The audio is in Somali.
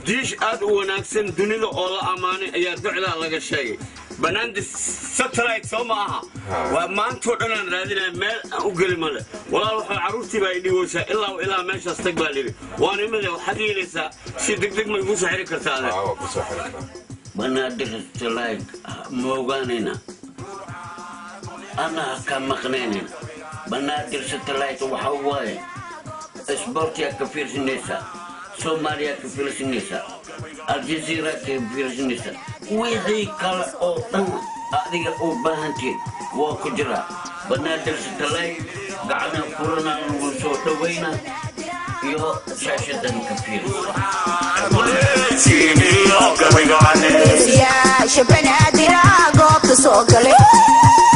diish aad u wanaagsan dunida oo la ammaanay ayaa docdaa laga sheegay banaandi satellite soo ma aha waa maantoo dhan aan raadinaya meel aan u geli male walaal waxaa carruurtii baa idhiweysaa ilaa ilaa meeshaas tag baa lidhi waan imide waxaad yeelaysaa si degdeg ma igu soo xiri kartaa adeer waa ku soo xiriirnaa banaadir satellite ma ogaanayna ana ha ka maqnaynayna banaadir satellite waxa waaye isboortiyaa ka fiirsanaysaa soomaaliyaa ka fiirsanaysaa aljazeera ka fiirsanaysaa wixii kale oo dhan adiga u baahantiin waa ku jiraa banaadir satellite gacana furana lagu soo dhawayna iyo shaashadan ka fiirsa siyaasha banaadir goobta soo galay